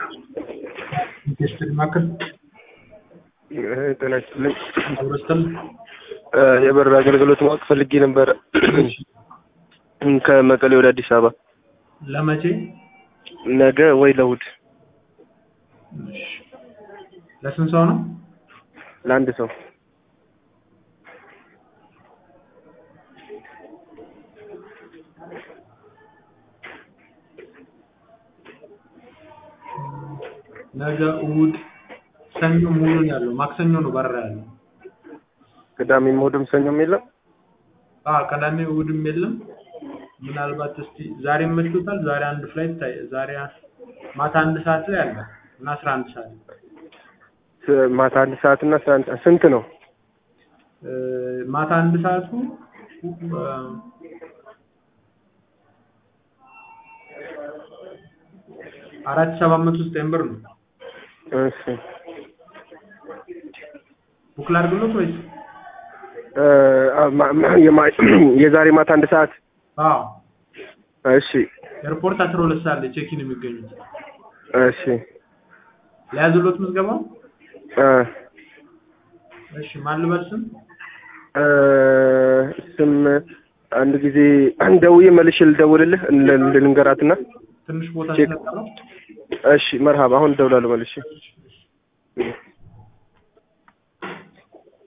ቴስትድ ማዕከል ጤና ይስጥልኝ። አብረስተም የበር አገልግሎት ማወቅ ፈልጌ ነበረ ከመቀሌ ወደ አዲስ አበባ ለመቼ? ነገ ወይ ለእሑድ እሺ። ለስንት ሰው ነው? ለአንድ ሰው ነገ እሑድ፣ ሰኞ ሙሉ ነው ያለው። ማክሰኞ ነው በረራ ያለው። ቅዳሜም እሑድም ሰኞም የለም። አዎ ቅዳሜ እሑድም የለም። ምናልባት እስቲ ዛሬ መችቶታል። ዛሬ አንድ ፍላይት ታይ ዛሬ ማታ አንድ ሰዓት ላይ አለ እና አስራ አንድ ሰዓት ስ- ማታ አንድ ሰዓት እና አስራ አንድ ሰዓት ስንት ነው? እ፣ ማታ አንድ ሰዓቱ እ፣ አራት ሺህ ሰባት መቶ ዘጠኝ ብር ነው። እሺ ቡክ ላድርግሎት ወይስ? እ፣ አ- ማ- ማ- የማ- የዛሬ ማታ አንድ ሰዓት አዎ እሺ ኤርፖርት አስራ ሁለት ሰዓት ላይ ቼኪን የሚገኙት እሺ ለያዝሎት ምዝገባው። እ፣ እሺ ማን ልበል ስም? እ፣ ስም አንድ ጊዜ ደውዬ መልሼ ልደውልልህ ል- ልንገራትና ትንሽ ቦታ ቼክ ስለቀረው እሺ መርሃባ አሁን እደውላለሁ መልሼ